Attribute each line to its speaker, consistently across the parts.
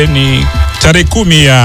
Speaker 1: ni tarehe kumi ya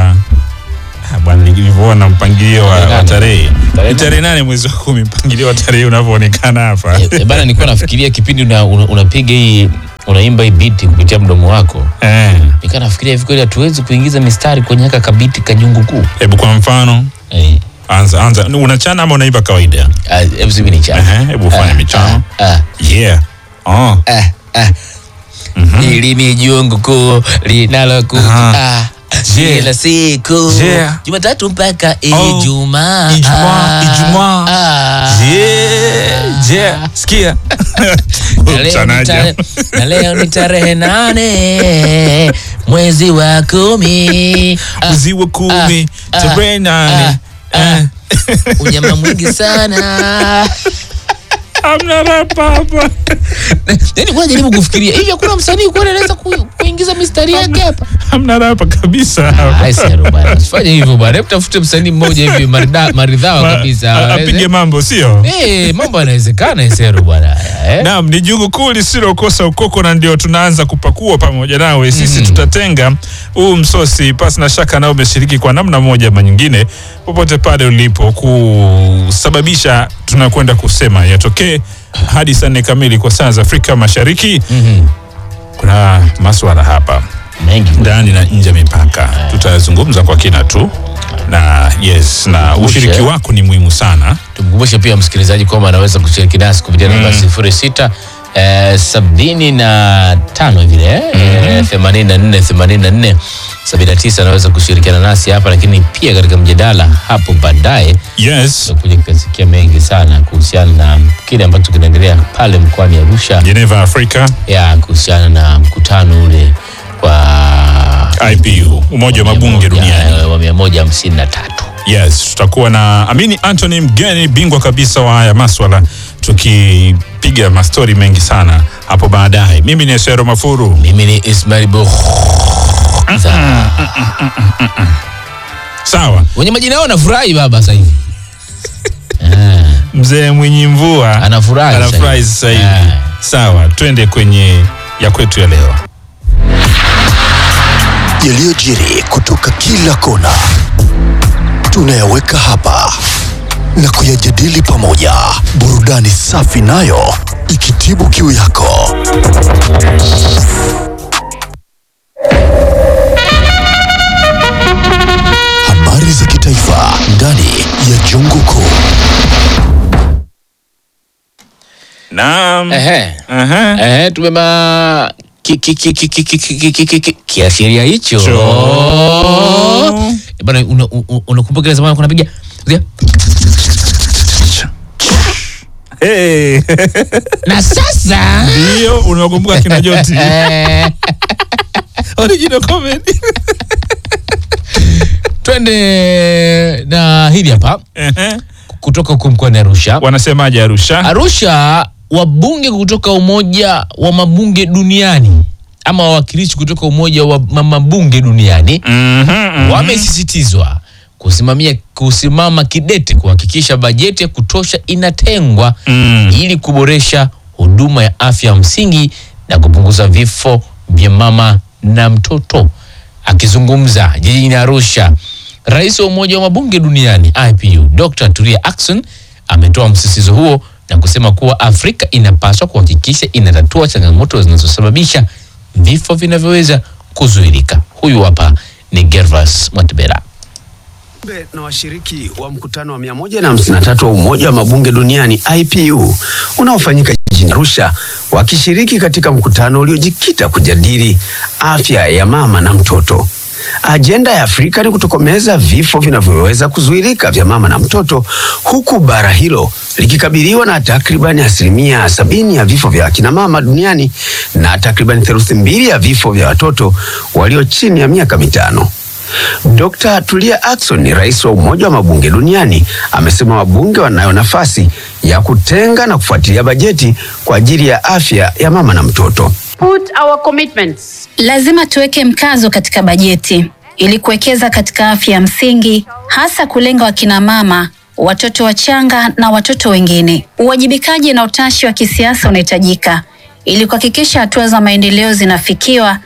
Speaker 1: Ah, bwana nilivyoona mpangilio wa,
Speaker 2: Tarehe
Speaker 1: wa
Speaker 2: nane.
Speaker 1: tarehe
Speaker 2: Tarehe
Speaker 1: ni tarehe nane mwezi wa kumi mpangilio wa tarehe unavyoonekana hapa
Speaker 2: Eh, bana nilikuwa nafikiria kipindi una, una, unapiga hii unaimba hii biti kupitia mdomo wako
Speaker 1: Eh,
Speaker 2: nikaa nafikiria hivi kweli hatuwezi kuingiza mistari kwenye haka kabiti kajungu kuu
Speaker 1: hebu kwa mfano
Speaker 2: Eh,
Speaker 1: anza anza unachana ama unaimba kawaida
Speaker 2: ah, hebu sivi ni chana.
Speaker 1: Ehe, hebu fanya
Speaker 2: Ah,
Speaker 1: michano
Speaker 2: ah, ah.
Speaker 1: yeah oh.
Speaker 2: Ah, ah. Hili ni jungu kuu linalokuja
Speaker 1: Aha.
Speaker 2: ah,
Speaker 1: Je.
Speaker 2: kila siku
Speaker 1: Je.
Speaker 2: Jumatatu mpaka
Speaker 1: Oh.
Speaker 2: Ijumaa.
Speaker 1: Ijumaa,
Speaker 2: Ah,
Speaker 1: Ijumaa.
Speaker 2: ah.
Speaker 1: Yeah, yeah, sikia
Speaker 2: Na leo ni
Speaker 1: Mchanaji.
Speaker 2: tare- na leo ni tarehe nane mwezi wa kumi Ah,
Speaker 1: mwezi wa kumi
Speaker 2: ah,
Speaker 1: tarehe nane
Speaker 2: ah,
Speaker 1: Eh.
Speaker 2: unyama mwingi sana
Speaker 1: Hamna rapa hapa
Speaker 2: yani kuna jaribu kufikiria hivi hakuna msanii kweli anaweza ku- kuingiza mistari yake hapa
Speaker 1: hamna rapa kabisa hapa.
Speaker 2: Ai, Sero bwana, usifanye hivyo bwana. Hebu tafute msanii mmoja hivi marida- maridhawa
Speaker 1: Ma-
Speaker 2: kabisa.
Speaker 1: a- apige mambo sio
Speaker 2: Eh, mambo yanawezekana Sero bwana. Eh?
Speaker 1: Naam, ni jugu kuu lisilokosa ukoko na ndio tunaanza kupakua pamoja nawe. Sisi tutatenga huu msosi pasi na shaka, nao umeshiriki kwa namna moja ama nyingine, popote pale ulipo, kusababisha tunakwenda kusema yatokee hadi saa nne kamili kwa saa za Afrika Mashariki.
Speaker 2: Mhm.
Speaker 1: Kuna maswala hapa
Speaker 2: Mengi.
Speaker 1: ndani na nje ya mipaka, tutazungumza kwa kina tu na yes, na ushiriki wako ni muhimu sana.
Speaker 2: Tumkumbushe pia msikilizaji kwamba anaweza kushiriki nasi kupitia namba sifuri sita eh, sabini na tano vile eh, themanini na nne themanini na nne sabini na tisa anaweza kushirikiana nasi hapa, lakini pia katika mjadala hapo baadaye
Speaker 1: Yes,
Speaker 2: tutakuja kukasikia mengi sana kuhusiana na kile ambacho kinaendelea pale mkoani Arusha
Speaker 1: Geneva, Afrika,
Speaker 2: ya kuhusiana na mkutano ule wa
Speaker 1: IPU, Umoja wa Mabunge Duniani.
Speaker 2: eh, wa mia moja hamsini na tatu.
Speaker 1: Yes, tutakuwa na Amini Anthony mgeni bingwa kabisa wa haya maswala tukipiga mastori mengi sana hapo baadaye. Mimi ni Esero Mafuru.
Speaker 2: Mimi ni Ismail Bukhza.
Speaker 1: Sawa,
Speaker 2: Wenye majina yao anafurahi baba sasa hivi. Ah,
Speaker 1: mzee Mwinyi Mvua
Speaker 2: Anafurahi sasa
Speaker 1: anafurahi
Speaker 2: hivi.
Speaker 1: sasa hivi.
Speaker 2: Ah.
Speaker 1: Sawa, twende kwenye ya kwetu ya leo.
Speaker 3: yaliyojiri kutoka kila kona tunayaweka hapa na kuyajadili pamoja, burudani safi nayo ikitibu kiu yako. Habari za kitaifa ndani ya Jungu Kuu.
Speaker 1: Naam.
Speaker 2: Ehe.
Speaker 1: Aha.
Speaker 2: Ehe, tumema ki- ki- ki- ki- ki- ki- ki- ki- ki- ki- kiashiria hicho
Speaker 1: Cho.
Speaker 2: Eh, bana una- u- unakumbuka ile zamani kunapiga
Speaker 1: Hey.
Speaker 2: na sasa
Speaker 1: Ndio unakumbuka kina Joti.
Speaker 2: eh,
Speaker 1: Original comedy.
Speaker 2: twende na hili hapa
Speaker 1: Ehe.
Speaker 2: kutoka huko mkoani Arusha.
Speaker 1: Wanasemaje Arusha?
Speaker 2: Arusha, wabunge kutoka Umoja wa Mabunge Duniani ama wawakilishi kutoka Umoja wa ma- Mabunge Duniani
Speaker 1: Mhm, mhm.
Speaker 2: wamesisitizwa kusimamia kusimama kidete kuhakikisha bajeti ya kutosha inatengwa
Speaker 1: Mm.
Speaker 2: ili kuboresha huduma ya afya ya msingi na kupunguza vifo vya mama na mtoto. Akizungumza jijini Arusha, rais wa Umoja wa Mabunge Duniani IPU Dr. Tulia Ackson ametoa msisitizo huo na kusema kuwa Afrika inapaswa kuhakikisha inatatua changamoto zinazosababisha vifo vinavyoweza kuzuilika. Huyu hapa ni Gervas Mwatibera.
Speaker 4: Wajumbe na washiriki wa mkutano wa 153 wa Umoja wa Mabunge Duniani IPU unaofanyika jijini Arusha wakishiriki katika mkutano uliojikita kujadili afya ya mama na mtoto. Ajenda ya Afrika ni kutokomeza vifo vinavyoweza kuzuilika vya mama na mtoto, huku bara hilo likikabiliwa na takribani asilimia sabini ya vifo vya akina mama duniani na takribani theluthi mbili ya vifo vya watoto walio chini ya miaka mitano. Dr. Tulia Ackson ni rais wa Umoja wa Mabunge Duniani amesema wabunge wanayo nafasi ya kutenga na kufuatilia bajeti kwa ajili ya afya ya mama na mtoto.
Speaker 5: put our commitments
Speaker 6: Lazima tuweke mkazo katika bajeti ili kuwekeza katika afya ya msingi, hasa kulenga wakina mama, watoto wachanga na watoto wengine. Uwajibikaji na utashi wa kisiasa unahitajika ili kuhakikisha hatua za maendeleo zinafikiwa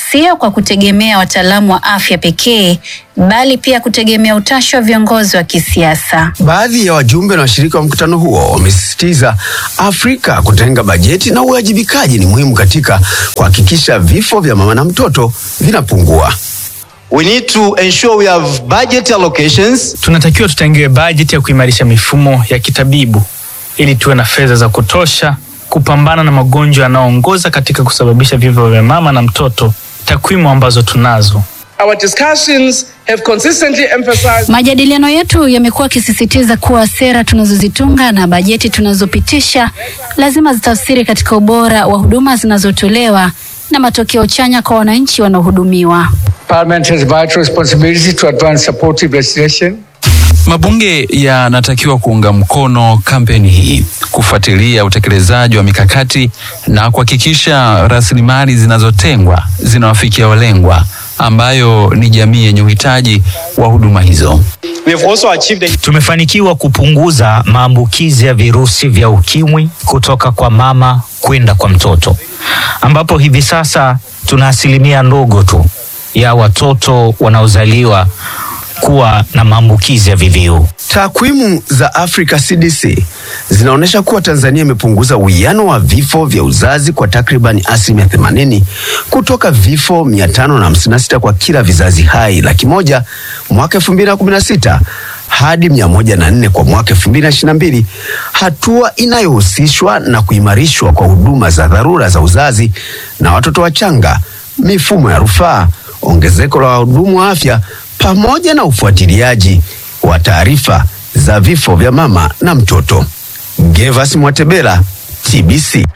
Speaker 6: sio kwa kutegemea wataalamu wa afya pekee, bali pia kutegemea utashi wa viongozi wa kisiasa.
Speaker 4: Baadhi ya wajumbe na washirika wa mkutano huo wamesisitiza Afrika kutenga bajeti na uwajibikaji ni muhimu katika kuhakikisha vifo vya mama na mtoto vinapungua.
Speaker 7: We need to ensure we have budget allocations
Speaker 8: Tunatakiwa tutengewe bajeti ya kuimarisha mifumo ya kitabibu ili tuwe na fedha za kutosha kupambana na magonjwa yanayoongoza katika kusababisha vifo vya mama na mtoto, takwimu ambazo tunazo.
Speaker 9: Our discussions have consistently emphasized
Speaker 6: Majadiliano yetu yamekuwa yakisisitiza kuwa sera tunazozitunga na bajeti tunazopitisha lazima zitafsiri katika ubora wa huduma zinazotolewa na matokeo chanya kwa wananchi wanaohudumiwa.
Speaker 10: Parliament has vital responsibility to advance supportive legislation.
Speaker 11: Mabunge yanatakiwa kuunga mkono kampeni hii, kufuatilia utekelezaji wa mikakati na kuhakikisha rasilimali zinazotengwa zinawafikia walengwa, ambayo ni jamii yenye uhitaji wa huduma hizo.
Speaker 7: we have also achieved a
Speaker 12: Tumefanikiwa kupunguza maambukizi ya virusi vya ukimwi kutoka kwa mama kwenda kwa mtoto, ambapo hivi sasa tuna asilimia ndogo tu ya watoto wanaozaliwa kuwa na maambukizi ya VVU.
Speaker 4: Takwimu za Africa CDC zinaonyesha kuwa Tanzania imepunguza uwiano wa vifo vya uzazi kwa takriban asilimia 80 kutoka vifo 556 kwa kila vizazi hai laki moja mwaka 2016 hadi 104 kwa mwaka 2022, hatua inayohusishwa na kuimarishwa kwa huduma za dharura za uzazi na watoto wachanga, mifumo ya rufaa, ongezeko la wahudumu wa afya pamoja na ufuatiliaji wa taarifa za vifo vya mama na mtoto. Gervas Mwatebela, TBC.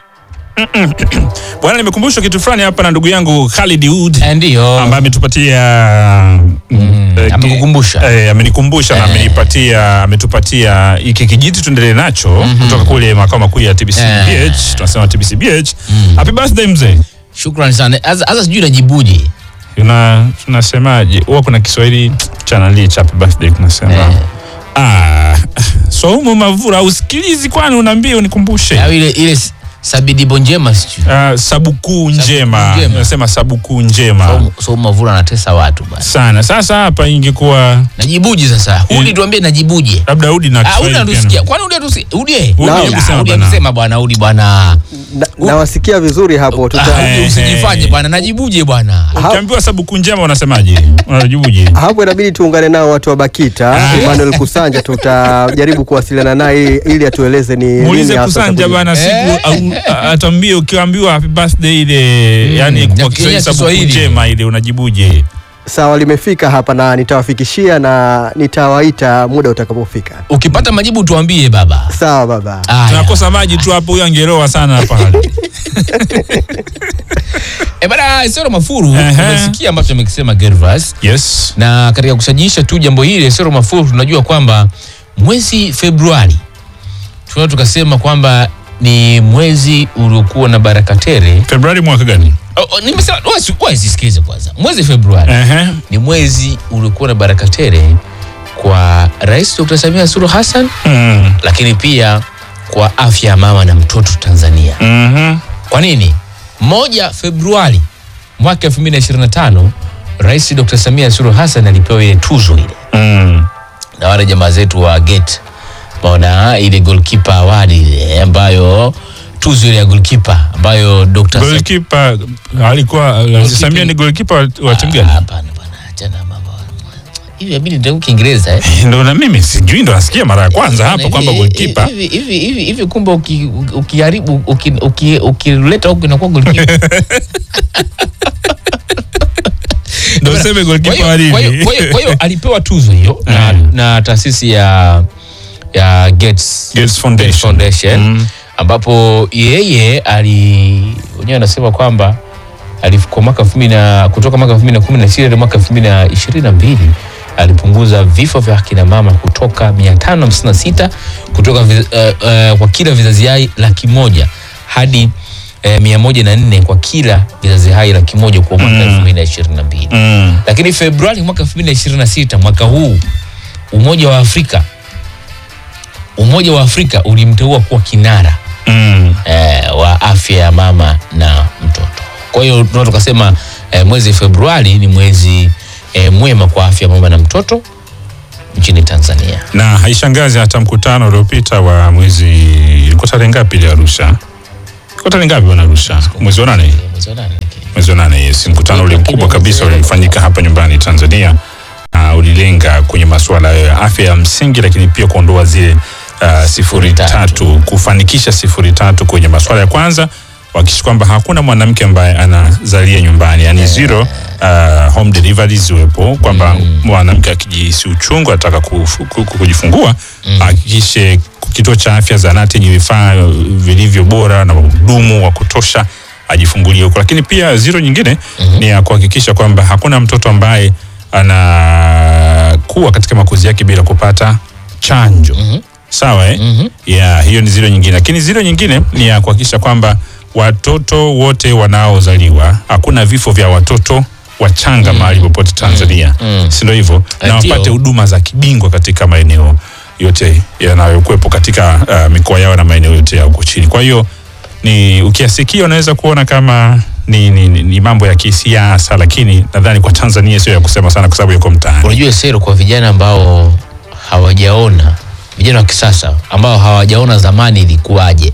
Speaker 1: Bwana, nimekumbushwa kitu fulani hapa na ndugu yangu Khalid Wood
Speaker 2: Ndio.
Speaker 1: ambaye ametupatia mm, eh,
Speaker 2: amekukumbusha.
Speaker 1: eh, amenikumbusha na
Speaker 2: Eh.
Speaker 1: amenipatia ametupatia hiki kijiti tuendelee nacho kutoka kule makao makuu ya TBC
Speaker 2: Eh.
Speaker 1: BH tunasema TBC BH happy birthday mzee
Speaker 2: Shukrani sana. Sasa sasa sijui najibuje.
Speaker 1: Una, tunasemaje huwa kuna Kiswahili cha nali cha happy birthday tunasema
Speaker 2: Eh.
Speaker 1: ah Saumu Mavura usikilizi kwani unaambia unikumbushe
Speaker 2: Au ile ile s- sabidibo njema sijui.
Speaker 1: Ah, sabukuu njema
Speaker 2: njema.
Speaker 1: nasema sabukuu njema
Speaker 2: So, so Mavura anatesa watu bwana.
Speaker 1: sana sasa hapa ingekuwa
Speaker 2: Najibuje sasa? Udi tuambie najibuje.
Speaker 1: labda Udi na
Speaker 2: Ah, Udi
Speaker 1: Kiswahili pia
Speaker 2: anatusikia.
Speaker 1: na-
Speaker 2: Kwani Udi atusikia? Udi.
Speaker 1: Udi,
Speaker 2: Ah,
Speaker 1: hebu sema
Speaker 2: Udi
Speaker 1: bwana.
Speaker 2: atusema bwana Udi bwana.
Speaker 13: Na- nawasikia vizuri hapo tuta,
Speaker 2: Ah, Udi usijifanye bwana. Najibuje bwana.
Speaker 1: ukiambiwa sabukuu njema unasemaje unajibuje
Speaker 13: hapo inabidi tuungane nao watu wa Bakita Emmanuel Kusanja tutajaribu kuwasiliana naye ili atueleze ni nini
Speaker 1: muulize
Speaker 13: hasa
Speaker 1: kusanja
Speaker 13: sababu-
Speaker 1: bana siku au- a- atuambie ukiambiwa happy birthday ile yani
Speaker 2: ya
Speaker 1: kwa
Speaker 2: Kenya
Speaker 1: Kiswahili sabukuu
Speaker 2: Kiswahili.
Speaker 1: njema ile unajibuje
Speaker 13: sawa limefika hapa na nitawafikishia na nitawaita muda utakapofika
Speaker 2: Ukipata majibu tuambie baba.
Speaker 13: sawa baba
Speaker 2: Aya.
Speaker 1: tunakosa maji tu hapo huyo angeroa sana hapa hali
Speaker 2: Eh bana, Esero Mafuru
Speaker 1: Ehe.
Speaker 2: umesikia ambacho amekisema Gervas.
Speaker 1: yes
Speaker 2: na katika kusajiisha tu jambo hili Esero Mafuru, tunajua kwamba mwezi Februari tunaweza tukasema kwamba ni mwezi uliokuwa na baraka tele.
Speaker 1: Februari mwaka gani
Speaker 2: Oh, oh, nimesema wasi- wasisikilize kwanza, mwezi Februari
Speaker 1: Ehe.
Speaker 2: ni mwezi uliokuwa na baraka tele kwa Rais Dr. Samia Suluhu Hassan,
Speaker 1: Mm.
Speaker 2: lakini pia kwa afya ya mama na mtoto Tanzania.
Speaker 1: Mhm.
Speaker 2: Kwa nini? Moja Februari mwaka 2025 Rais Dr. Samia Suluhu Hassan alipewa ile tuzo ile
Speaker 1: Mm.
Speaker 2: na wale jamaa zetu wa Gate maona ile goalkeeper award ile ambayo tuzo ile ya goalkeeper ambayo Dr. Sam-
Speaker 1: Goalkeeper alikuwa Samia ni goalkeeper wa- wa timu
Speaker 2: Ah,
Speaker 1: gani?
Speaker 2: Hapana bwana, achana mambo hivi inabidi ndio Kiingereza eh.
Speaker 1: Ndo na mimi sijui, ndo nasikia mara ya kwanza
Speaker 2: Bwana,
Speaker 1: hapo
Speaker 2: hivi-
Speaker 1: kwamba goalkeeper
Speaker 2: hivi hivi hivi hivi kumbe uki- ukiharibu uki- uki- ukileta huku inakuwa goalkeeper.
Speaker 1: ndo useme
Speaker 2: Kwa
Speaker 1: goalkeeper
Speaker 2: hiyo-
Speaker 1: wa nini?
Speaker 2: kwa hiyo- kwa hiyo- kwa hiyo alipewa tuzo hiyo na,
Speaker 1: Mm.
Speaker 2: na taasisi ya ya Gates,
Speaker 1: Gates Foundation.
Speaker 2: Foundation
Speaker 1: Mm.
Speaker 2: ambapo yeye ali wenyewe anasema kwamba alifika mwaka elfu mbili na kutoka mwaka elfu mbili na kumi na sita hadi mwaka elfu mbili na ishirini na mbili alipunguza vifo vya akina mama kutoka mia tano hamsini na sita kutoka vi, uh, uh, kwa kila vizazi hai laki moja hadi uh, mia moja na nne kwa kila vizazi hai laki moja kwa mwaka elfu mbili na ishirini na mbili
Speaker 1: Mm.
Speaker 2: lakini Februari mwaka 2026 mwaka huu Umoja wa Afrika Umoja wa Afrika ulimteua kuwa kinara
Speaker 1: Mm.
Speaker 2: eh, wa afya ya mama na mtoto. Kwa hiyo tunaweza tukasema eh, mwezi Februari ni mwezi eh, mwema kwa afya ya mama na mtoto nchini Tanzania.
Speaker 1: na haishangazi hata mkutano uliopita wa mwezi ilikuwa tarehe ngapi ile Arusha? Ilikuwa tarehe ngapi bwana Arusha? Mwezi wa nane,
Speaker 2: Mwezi wa nane.
Speaker 1: mwezi wa nane. Yes, mkutano ule mkubwa kabisa ulifanyika hapa nyumbani Tanzania na ulilenga kwenye masuala ya afya ya msingi, lakini pia kuondoa zile uh, sifuri tatu, kufanikisha sifuri tatu kwenye masuala ya kwanza wakisha kwamba hakuna mwanamke ambaye anazalia nyumbani yani zero uh, home deliveries ziwepo kwamba mwanamke akijihisi uchungu anataka kufu- ku- ku- kujifungua ahakikishe kituo cha afya zahanati yenye vifaa vilivyo bora na wahudumu wa kutosha ajifungulie huko lakini pia zero nyingine ni ya kuhakikisha kwamba hakuna mtoto ambaye anakuwa katika makuzi yake bila kupata chanjo sawa eh? yeah, hiyo ni zero nyingine lakini zero nyingine ni ya kuhakikisha kwamba watoto wote wanaozaliwa hakuna vifo vya watoto wachanga mahali popote Tanzania si ndio hivyo na
Speaker 2: Ndio.
Speaker 1: wapate huduma za kibingwa katika maeneo yote yanayokuwepo katika uh, mikoa yao na maeneo yote ya huko chini kwa hiyo ni ukiasikia unaweza kuona kama ni, ni, ni, ni mambo ya kisiasa lakini nadhani kwa Tanzania sio ya kusema sana kwa sababu yuko mtaani
Speaker 2: Unajua sero kwa vijana ambao hawajaona, vijana wa kisasa ambao hawajaona zamani ilikuwaje,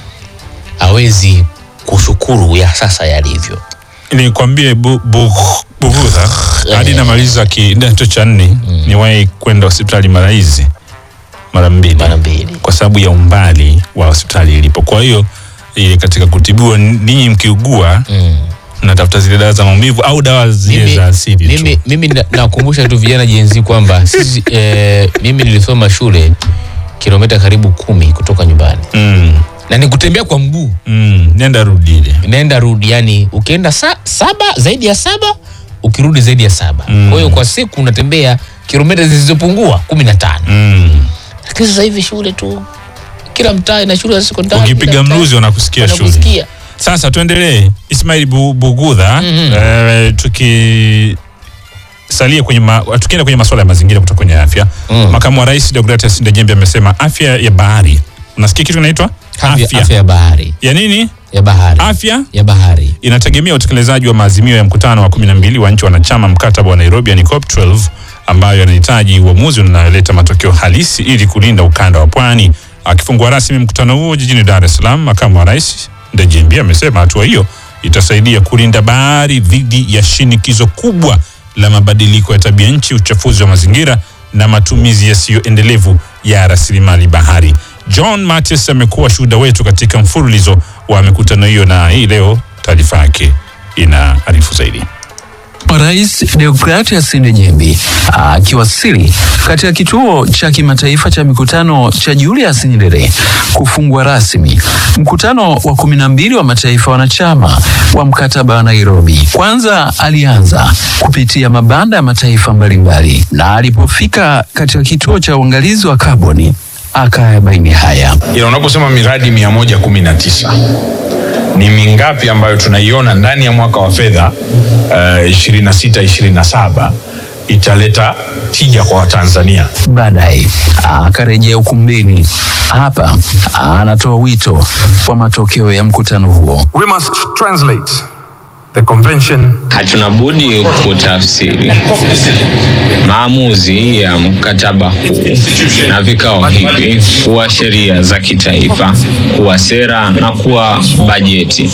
Speaker 2: hawezi kushukuru ya sasa yalivyo.
Speaker 1: nikwambie bu, bu, bugudha hadi namaliza kidato cha nne niwahi kwenda hospitali mara hizi mara mbili
Speaker 2: mara mbili
Speaker 1: kwa sababu ya umbali wa hospitali ilipo kwa hiyo ile katika kutibiwa ninyi mkiugua mnatafuta zile dawa za maumivu au dawa zile za asili tu.
Speaker 2: mimi, mimi na- nakumbusha tu vijana jenzi kwamba sisi eh, mimi nilisoma shule kilomita karibu kumi kutoka nyumbani
Speaker 1: mm.
Speaker 2: na ni kutembea kwa mguu
Speaker 1: mm. nenda rudi ile
Speaker 2: nenda rudi yani ukienda sa, saba zaidi ya saba ukirudi zaidi ya saba
Speaker 1: Mm.
Speaker 2: kwa hiyo kwa siku unatembea kilomita zilizopungua kumi na tano
Speaker 1: mm.
Speaker 2: lakini sasa hivi shule tu kila mtaa ina shule za sekondari
Speaker 1: ukipiga
Speaker 2: kila mtaa
Speaker 1: mruzi wanakusikia shule
Speaker 2: wanakusikia.
Speaker 1: sasa tuendelee ismail Bu- bugudha eh, tuki salia kwenye ma, tukienda kwenye masuala ya mazingira kutoka kwenye afya makamu wa rais Deogratias Ndejembe amesema afya ya bahari unasikia kitu kinaitwa
Speaker 2: Afya- afya ya bahari
Speaker 1: ya nini
Speaker 2: ya bahari
Speaker 1: afya
Speaker 2: ya bahari
Speaker 1: inategemea utekelezaji wa maazimio ya mkutano wa 12 wa nchi wanachama mkataba wa Nairobi yani COP 12 ambayo yanahitaji uamuzi unayoleta matokeo halisi ili kulinda ukanda wa pwani. Akifungua rasmi mkutano huo jijini Dar es Salaam, makamu wa rais Ndejembi amesema hatua hiyo itasaidia kulinda bahari dhidi ya shinikizo kubwa la mabadiliko ya tabia nchi, uchafuzi wa mazingira na matumizi yasiyoendelevu ya rasilimali bahari. John Mattis amekuwa shuhuda wetu katika mfululizo wa mikutano hiyo, na hii leo taarifa yake inaarifu zaidi.
Speaker 11: Rais Deogratias Ndejembi akiwasili katika kituo cha kimataifa cha mikutano cha Julius Nyerere kufungua rasmi mkutano wa kumi na mbili wa mataifa wanachama wa mkataba wa Nairobi. Kwanza alianza kupitia mabanda ya mataifa mbalimbali, na alipofika katika kituo cha uangalizi wa kaboni akayabaini haya.
Speaker 14: ila unaposema miradi mia moja kumi na tisa ni mingapi ambayo tunaiona ndani ya mwaka wa fedha ishirini na sita ishirini na saba italeta tija kwa Watanzania.
Speaker 11: Baadaye akarejea ukumbini. Hapa anatoa wito wa matokeo ya mkutano huo.
Speaker 15: We must translate the convention
Speaker 16: Hatuna budi kutafsiri maamuzi ya mkataba huu na vikao hivi kuwa sheria za kitaifa, kuwa sera na kuwa bajeti.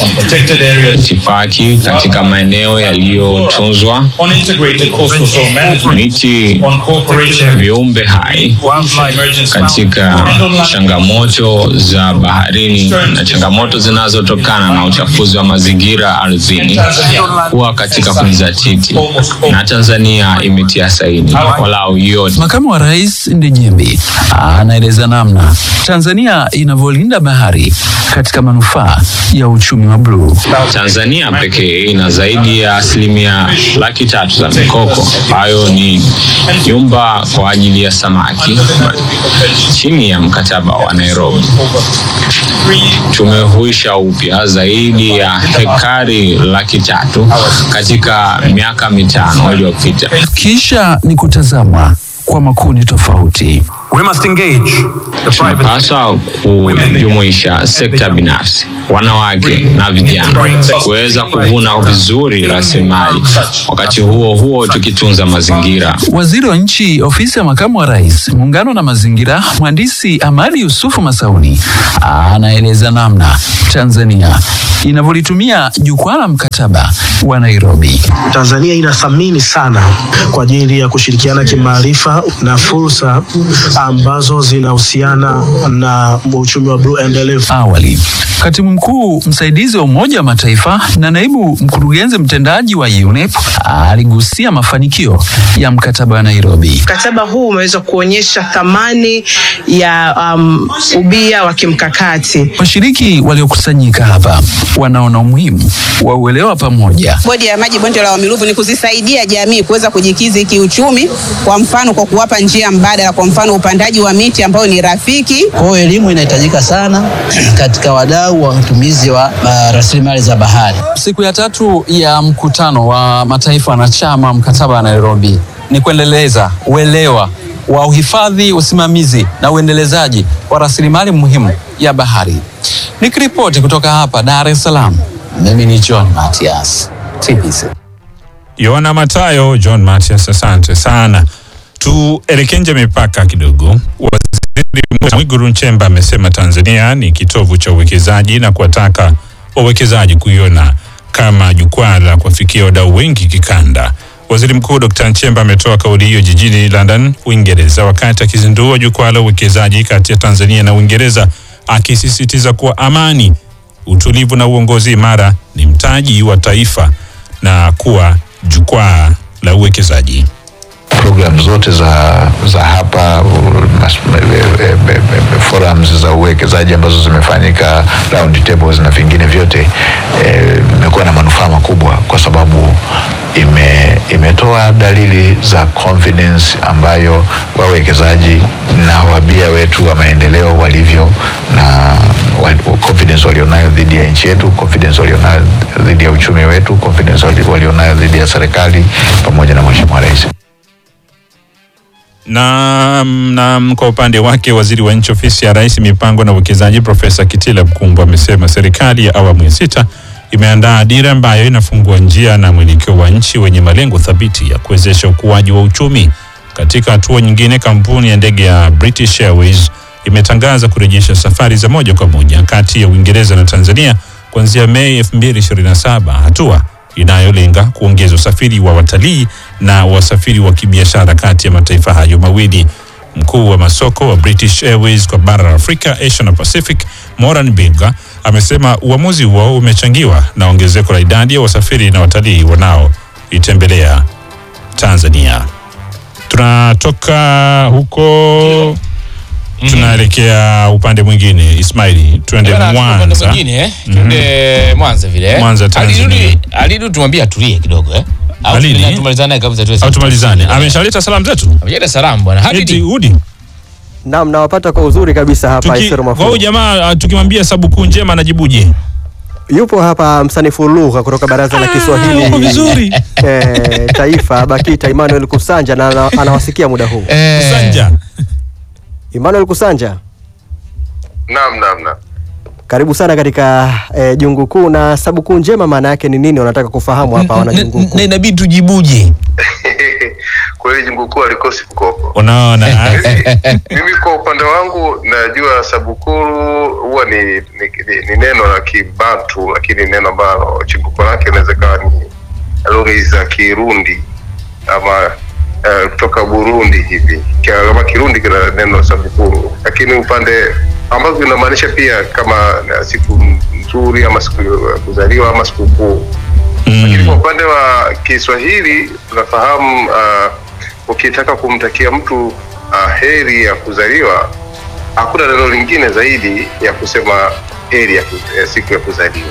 Speaker 16: Itifaki katika maeneo yaliyotunzwa, miti, viumbe hai, katika changamoto za baharini na changamoto zinazotokana na uchafuzi wa mazingira ardhini, kuwa katika kujizatiti, na Tanzania imetia saini walau yote.
Speaker 11: Makamu wa Rais Ndejembi anaeleza namna Tanzania inavyolinda bahari katika manufaa ya uchumi wa bluu.
Speaker 16: Tanzania pekee ina zaidi ya asilimia laki tatu za mikoko ambayo ni nyumba kwa ajili ya samaki chini ya mkataba wa Nairobi. Tumehuisha upya zaidi ya hekari laki tatu katika miaka mitano iliyopita.
Speaker 11: Kisha ni kutazama kwa makundi tofauti.
Speaker 15: We must engage the private
Speaker 16: tunapaswa kujumuisha sekta binafsi, wanawake na vijana kuweza kuvuna vizuri rasilimali, wakati huo huo tukitunza mazingira.
Speaker 11: Waziri wa Nchi, Ofisi ya Makamu wa Rais, Muungano na Mazingira, Mhandisi Amadi Yusufu Masauni anaeleza namna Tanzania inavyolitumia jukwaa la mkataba wa Nairobi.
Speaker 17: Tanzania inathamini sana kwa ajili ya kushirikiana kimaarifa na fursa ambazo zinahusiana na uchumi wa bluu endelevu.
Speaker 11: Awali, katibu mkuu msaidizi wa Umoja wa Mataifa na naibu mkurugenzi mtendaji wa UNEP aligusia mafanikio ya mkataba wa Nairobi.
Speaker 18: Mkataba huu umeweza kuonyesha thamani ya um, ubia wa kimkakati.
Speaker 11: Washiriki waliokusanyika hapa wanaona umuhimu wa uelewa pamoja
Speaker 19: Bodi ya maji bonde la Wamiruvu ni kuzisaidia jamii kuweza kujikizi kiuchumi, kwa mfano kwa kuwapa njia mbadala, kwa mfano upandaji wa miti ambayo ni rafiki.
Speaker 20: Kwa hiyo elimu inahitajika sana katika wadau wa utumizi wa uh, rasilimali za bahari.
Speaker 11: Siku ya tatu ya mkutano wa mataifa wanachama mkataba wa Nairobi ni kuendeleza uelewa wa uhifadhi, usimamizi na uendelezaji wa rasilimali muhimu ya bahari. Nikiripoti kutoka hapa Dar es Salaam, mimi ni John Matias, TBC.
Speaker 1: Yohana Matayo, John Matias, asante sana. Tuelekee nje mipaka kidogo. Waziri Mkuu Mwigulu Nchemba amesema Tanzania ni kitovu cha uwekezaji na kuwataka wawekezaji kuiona kama jukwaa la kuwafikia wadau wengi kikanda. Waziri Mkuu Dr. Nchemba ametoa kauli hiyo jijini London, Uingereza, wakati akizindua jukwaa la uwekezaji kati ya Tanzania na Uingereza, akisisitiza kuwa amani, utulivu na uongozi imara ni mtaji wa taifa na kuwa jukwaa la uwekezaji.
Speaker 21: program zote za za hapa u- mas- e- e- e- e- forums za uwekezaji ambazo zimefanyika round tables na vingine vyote eh, imekuwa na manufaa makubwa kwa sababu ime, imetoa dalili za confidence ambayo wawekezaji na wabia wetu wa maendeleo walivyo na wa- confidence walionayo dhidi ya nchi yetu, confidence walionayo dhidi ya uchumi wetu, confidence wali- walionayo dhidi ya serikali pamoja na Mheshimiwa Rais.
Speaker 1: na, na kwa upande wake waziri wa nchi ofisi ya rais mipango na uwekezaji Profesa Kitila Mkumbo amesema serikali ya awamu ya sita imeandaa dira ambayo inafungua njia na mwelekeo wa nchi wenye malengo thabiti ya kuwezesha ukuaji wa uchumi. Katika hatua nyingine, kampuni ya ndege ya British Airways imetangaza kurejesha safari za moja kwa moja kati ya Uingereza na Tanzania kuanzia Mei 2027, hatua inayolenga kuongeza usafiri wa watalii na wasafiri wa kibiashara kati ya mataifa hayo mawili. Mkuu wa masoko wa British Airways kwa bara la Afrika, Asia na Pacific, Moran Bilga amesema uamuzi huo umechangiwa na ongezeko la idadi ya wasafiri na watalii wanaoitembelea Tanzania. Tunatoka huko tunaelekea upande mwingine. Ismaili, tuende
Speaker 2: Bwana, upande
Speaker 1: Mwanza.
Speaker 2: mwingine eh? Tuende Mwanza vile eh?
Speaker 1: Mwanza, Tanzania.
Speaker 2: Alidu- Alidu tumwambie atulie kidogo eh? Au
Speaker 1: Alidi?
Speaker 2: tuna- tumalizane naye kabisa tuwe
Speaker 1: Au tumalizane. Ameshaleta salamu zetu?
Speaker 2: Ameshaleta salamu bwana.
Speaker 1: Eti
Speaker 2: Hadidi.
Speaker 1: Udi.
Speaker 13: Naam, nawapata kwa uzuri kabisa hapa
Speaker 1: Tuki,
Speaker 13: Isero
Speaker 1: kwa huyu
Speaker 13: Mafuru.
Speaker 1: jamaa ah, tukimwambia sababu kuu njema anajibuje?
Speaker 13: Yupo hapa msanifu lugha kutoka Baraza la Kiswahili
Speaker 1: uko vizuri.
Speaker 13: eh, Taifa BAKITA Emmanuel Kusanja na ana- anawasikia muda huu.
Speaker 1: Kusanja.
Speaker 13: Emmanuel Kusanja,
Speaker 22: Naam, naam, naam.
Speaker 13: karibu sana katika eh, jungu kuu na sababu kuu njema maana yake ni nini? Wanataka kufahamu hapa wana jungu kuu.
Speaker 2: Na inabidi tujibuje.
Speaker 22: Kweli jungu kuu alikosi mkopo.
Speaker 1: Unaona?
Speaker 22: Mimi kwa upande wangu najua sabukuru huwa ni, ni, ni, ni neno la Kibantu, lakini neno ambalo chimbuko lake inaweza kawa ni lugha hizi za Kirundi ama eh, kutoka Burundi hivi Kia- kama Kirundi kina neno sabukuru, lakini upande ambavyo inamaanisha pia kama eh, siku nzuri ama siku ya kuzaliwa ama sikukuu lakini kwa upande wa Kiswahili tunafahamu uh, ukitaka kumtakia mtu uh, heri ya kuzaliwa, hakuna neno lingine zaidi ya kusema heri ya, ku- ya siku ya kuzaliwa.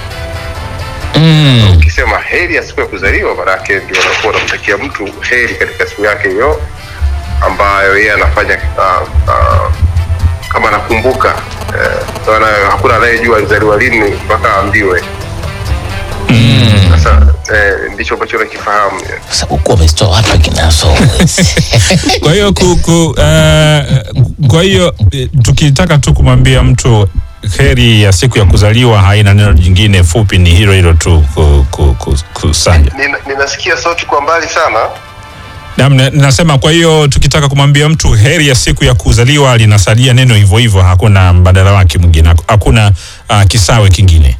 Speaker 22: Ukisema heri ya siku ya kuzaliwa, maanake ndio unakuwa unamtakia mtu heri katika siku yake hiyo ambayo yeye anafanya uh, uh, kama anakumbuka uh, hakuna anayejua alizaliwa lini mpaka aambiwe. Sasa eh, ndicho ambacho nakifahamu
Speaker 2: Sababu wamezitoa wapi kinaso?
Speaker 1: Kwa hiyo ku, ku, uh, kwa hiyo eh, tukitaka tu kumwambia mtu heri ya siku ya kuzaliwa haina neno jingine fupi, ni hilo hilo tu ku, ku, ku, kusanja.
Speaker 22: Nina, ninasikia sauti kwa mbali sana
Speaker 1: Naam, na- nasema kwa hiyo tukitaka kumwambia mtu heri ya siku ya kuzaliwa linasalia neno hivyo hivyo, hakuna mbadala wake mwingine, hakuna uh, kisawe kingine.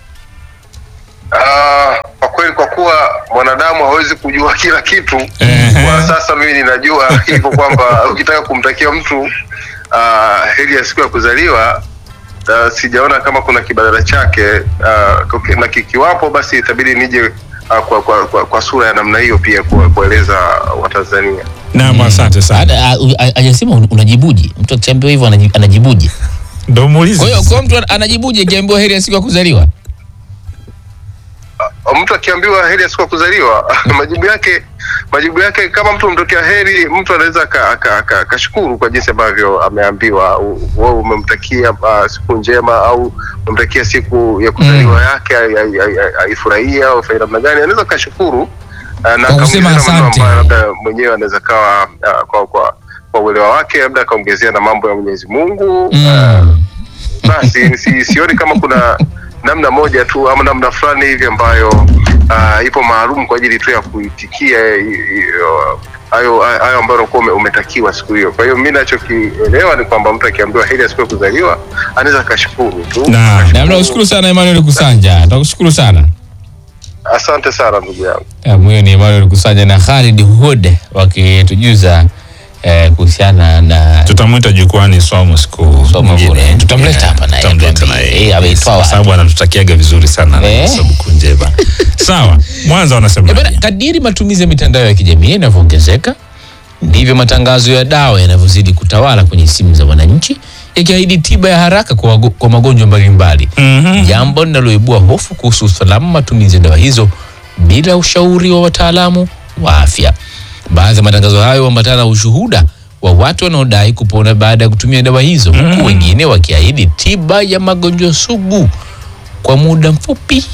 Speaker 22: Ah, kwa kweli kwa kuwa mwanadamu hawezi kujua kila kitu kwa sasa mimi ninajua hivyo kwamba ukitaka kumtakia mtu ah, heri ya siku ya kuzaliwa ah, sijaona kama kuna kibadala chake ah, kuki- na kikiwapo basi itabidi nije ah, kwa, kwa, kwa, kwa sura ya namna hiyo pia kuwa- kueleza watanzania
Speaker 1: Naam, asante sana.
Speaker 2: Hajasema un- unajibuje? Mtu akiambiwa hivyo anaji- anajibuje?
Speaker 1: Ndio muulize.
Speaker 2: Kwa hiyo kwa mtu anajibuje akiambiwa heri ya siku ya kuzaliwa?
Speaker 22: mtu akiambiwa heri ya siku ya kuzaliwa majibu yake majibu yake kama mtu mtokea heri mtu anaweza aka- aka- aka- akashukuru kwa jinsi ambavyo ameambiwa U- wewe umemtakia uh, siku njema au umemtakia siku ya kuzaliwa yake ai- ai- ai- ai- aifurahie au afanye namna gani anaweza akashukuru uh, na
Speaker 2: Kwa kusema
Speaker 22: akaongezea na maneno
Speaker 2: asante.
Speaker 22: ambayo labda mwenyewe anaweza kawa uh, kwa kwa kwa uelewa wake labda akaongezea na mambo ya Mwenyezi Mungu uh, basi si, sioni kama kuna namna moja tu ama namna fulani hivi ambayo uh, ipo maalum kwa ajili tu ya kuitikia i- i- uh, hayo hayo ambayo unakuwa ume- umetakiwa siku hiyo. Kwa hiyo mi nachokielewa ni kwamba mtu akiambiwa heri ya siku ya kuzaliwa anaweza akashukuru tu.
Speaker 2: Na nakushukuru sana Emmanuel Kusanja. Nakushukuru sana.
Speaker 22: Asante sana ndugu yangu.
Speaker 2: Eh, Huyo ni Emmanuel Kusanja na Khalid Hood wakitujuza eh, kuhusiana na
Speaker 1: tutamwita jukwani somo siku nyingine.
Speaker 2: tutamleta hapa naye
Speaker 1: Tutamleta naye.
Speaker 2: Eh, ameitoa
Speaker 1: kwa sababu anatutakiaga vizuri sana na
Speaker 2: Eh.
Speaker 1: sababu kunjeba. Sawa, Mwanza wanasema
Speaker 2: Eh, bana, kadiri matumizi ya mitandao ya kijamii yanavyoongezeka ndivyo matangazo ya dawa yanavyozidi kutawala kwenye simu za wananchi yakiahidi tiba ya haraka kwa, wago- kwa magonjwa mbalimbali jambo linaloibua hofu kuhusu usalama matumizi ya dawa hizo bila ushauri wa wataalamu wa afya. Baadhi ya matangazo hayo huambatana na ushuhuda wa watu wanaodai kupona baada ya kutumia dawa hizo, huku wengine wakiahidi tiba ya magonjwa sugu kwa muda mfupi.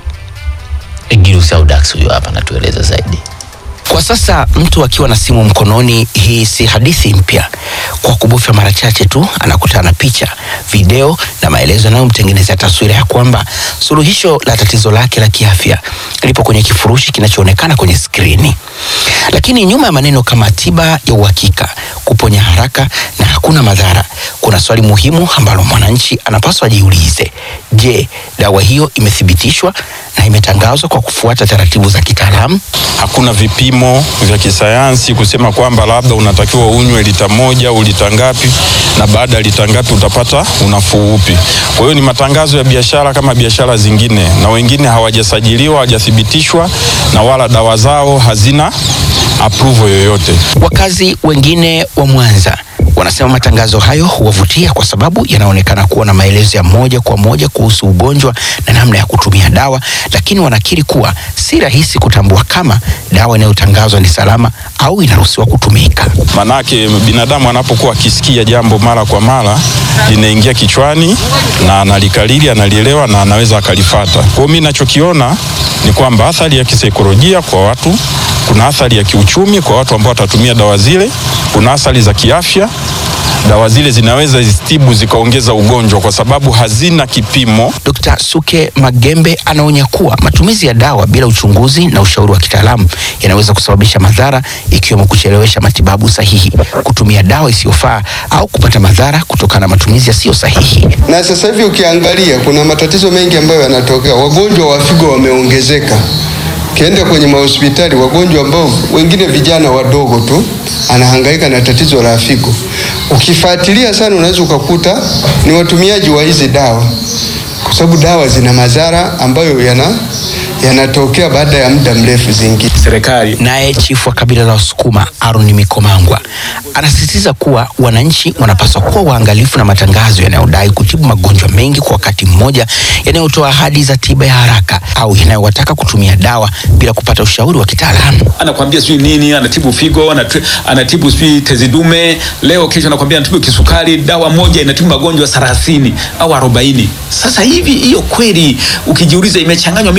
Speaker 2: Egirus Audax huyo hapa anatueleza zaidi.
Speaker 3: Kwa sasa mtu akiwa na simu mkononi, hii si hadithi mpya. Kwa kubofya mara chache tu anakutana na picha, video na maelezo yanayomtengenezea taswira ya kwamba suluhisho la tatizo lake la kiafya lipo kwenye kifurushi kinachoonekana kwenye skrini. Lakini nyuma ya maneno kama tiba ya uhakika, kuponya haraka na hakuna madhara, kuna swali muhimu ambalo mwananchi anapaswa ajiulize. Je, dawa hiyo imethibitishwa na imetangazwa kwa kufuata taratibu za kitaalamu?
Speaker 5: hakuna vipimo vya kisayansi kusema kwamba labda unatakiwa unywe lita moja au lita ngapi na baada ya lita ngapi utapata unafuu upi. Kwa hiyo ni matangazo ya biashara kama biashara zingine, na wengine hawajasajiliwa, hawajathibitishwa na wala dawa zao hazina approval yoyote.
Speaker 3: Wakazi wengine wa Mwanza wanasema matangazo hayo huwavutia kwa sababu yanaonekana kuwa na maelezo ya moja kwa moja kuhusu ugonjwa na namna ya kutumia dawa, lakini wanakiri kuwa si rahisi kutambua kama dawa inayotangazwa ni salama au inaruhusiwa kutumika.
Speaker 5: Manake binadamu anapokuwa akisikia jambo mara kwa mara linaingia kichwani na analikalili, analielewa na anaweza akalifata. Kwa hiyo mimi nachokiona ni kwamba athari ya kisaikolojia kwa watu, kuna athari ya kiuchumi kwa watu ambao watatumia dawa zile, kuna athari za kiafya. Dawa zile zinaweza zisitibu zikaongeza ugonjwa kwa sababu hazina kipimo.
Speaker 3: Dr. Suke Magembe anaonya kuwa matumizi ya dawa bila uchunguzi na ushauri wa kitaalamu yanaweza kusababisha madhara ikiwemo kuchelewesha matibabu sahihi, kutumia dawa isiyofaa au kupata madhara kutokana na matumizi yasiyo sahihi.
Speaker 23: na sasa hivi ukiangalia kuna matatizo mengi ambayo yanatokea. Wagonjwa wa figo wameongezeka. Ukienda kwenye mahospitali, wagonjwa ambao wengine vijana wadogo tu anahangaika na tatizo la figo. Ukifuatilia sana, unaweza ukakuta ni watumiaji wa hizi dawa, kwa sababu dawa zina madhara ambayo yana yanatokea baada ya muda mrefu zingine.
Speaker 3: Serikali. Naye chifu wa kabila la Wasukuma Aaron Mikomangwa anasisitiza kuwa wananchi wanapaswa kuwa waangalifu na matangazo yanayodai kutibu magonjwa mengi kwa wakati mmoja, yanayotoa ahadi za tiba ya haraka au yanayowataka kutumia dawa bila kupata ushauri wa kitaalamu.
Speaker 24: anakwambia sijui nini, anatibu figo, anatu- anatibu sijui tezi dume, leo kesho anakwambia anatibu kisukari. Dawa moja inatibu magonjwa thelathini au arobaini. Sasa hivi hiyo kweli, ukijiuliza imechanganywa miti mingapi?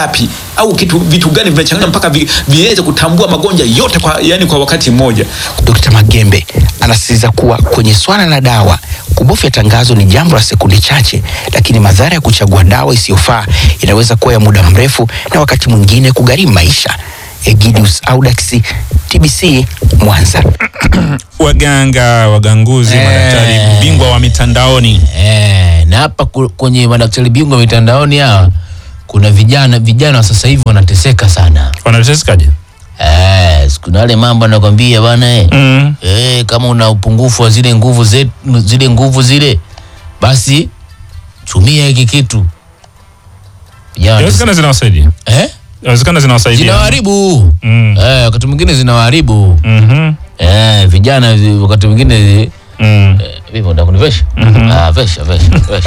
Speaker 24: ngapi au kitu vitu gani vimechanganywa mpaka vi, viweze kutambua magonjwa yote kwa, yani kwa wakati mmoja.
Speaker 3: Dkt. Magembe anasisitiza kuwa kwenye swala la dawa, kubofya tangazo ni jambo la sekunde chache, lakini madhara ya kuchagua dawa isiyofaa inaweza kuwa ya muda mrefu na wakati mwingine kugharimu maisha. Egidius Audax, TBC, Mwanza.
Speaker 1: Waganga, waganguzi,
Speaker 2: Eh.
Speaker 1: madaktari bingwa wa mitandaoni
Speaker 2: Eh, na hapa ku- kwenye madaktari bingwa mitandaoni hawa kuna vijana vijana wa sasa hivi wanateseka sana.
Speaker 1: Wanatesekaje?
Speaker 2: Eh, kuna wale mambo anakwambia bwana eh.
Speaker 1: Mm.
Speaker 2: Eh, kama una upungufu wa zile nguvu zetu, zile nguvu zile basi tumia hiki kitu. Vijana
Speaker 1: Inawezekana zinawasaidia.
Speaker 2: Eh?
Speaker 1: Inawezekana zinawasaidia.
Speaker 2: zinawaharibu
Speaker 1: Mm.
Speaker 2: eh, wakati mwingine zinawaharibu
Speaker 1: Mhm.
Speaker 2: eh, vijana vi- wakati mwingine
Speaker 1: Mm.
Speaker 2: eh, vipi unataka kunivesha
Speaker 1: Mhm.
Speaker 2: ah, vesha vesha vesha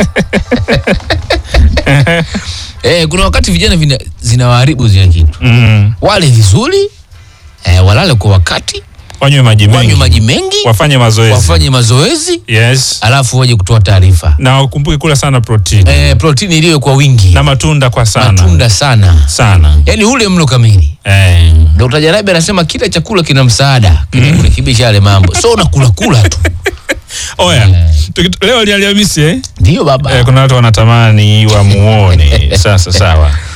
Speaker 2: eh, kuna wakati vijana vina, zinawaharibu zile kitu
Speaker 1: Mm.
Speaker 2: wale vizuri eh, walale kwa wakati
Speaker 1: Wanywe maji
Speaker 2: wanywe
Speaker 1: mengi.
Speaker 2: maji mengi
Speaker 1: Wafanye mazoezi.
Speaker 2: wafanye mazoezi
Speaker 1: Yes.
Speaker 2: alafu waje kutoa taarifa
Speaker 1: Na ukumbuke kula sana protini.
Speaker 2: eh, protini iliyo kwa wingi
Speaker 1: Na matunda kwa sana.
Speaker 2: matunda sana
Speaker 1: Sana.
Speaker 2: yaani ule mlo kamili
Speaker 1: Eh.
Speaker 2: Dr. Jarabi anasema kila chakula kina msaada kina kurekebisha yale mambo so unakula kula tu
Speaker 1: Oya, tuki- leo ni Alhamisi eh?
Speaker 2: Ndio baba.
Speaker 1: Eh, kuna watu wanatamani wamuone. Sasa sawa.